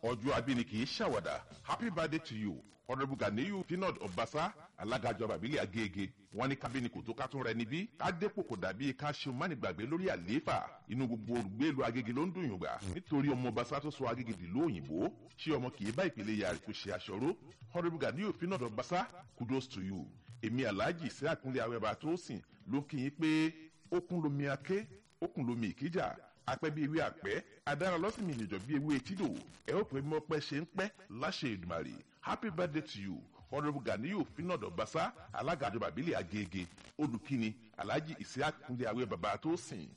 ọjọ́ abíní kì í ṣàwàdà happy birthday to you honourable ganiyu pinod ọbaṣá alága ìjọba àbílẹ̀ agége wọn ní kábíní kò tó ká tún rẹ níbí ká dépò kò dàbí ká ṣe mánigbàgbé lórí àlééfà inú gbogbo olùgbèlú agége ló ń dùn yùngbà nítorí ọmọ ọbaṣá tó sọ agége dìlú òyìnbó ṣé ọmọ kì í bá ìpele ìyá rẹ̀ kó ṣe aṣọró honourable ganiyu pinod ọbaṣá kudos to you èmi alhaji sí àkúnlé awẹ́bà tó sìn ló kí yín pé ó kún lomi aké ó kún lomi ìkíjà apẹ́ bí ewé àpẹ́ adára lọ́sìmì ìjọ bí ewé etídò ẹ ó pè mọ́ pẹ́ ṣe ń pẹ́ láṣẹ ìdùmàrè happy birthday to you honourable ganiyu finado basa alága àjọba àbílẹ̀ agége olùkíni alhaji isiaq kúnlé awẹ́ bàbá tó sìn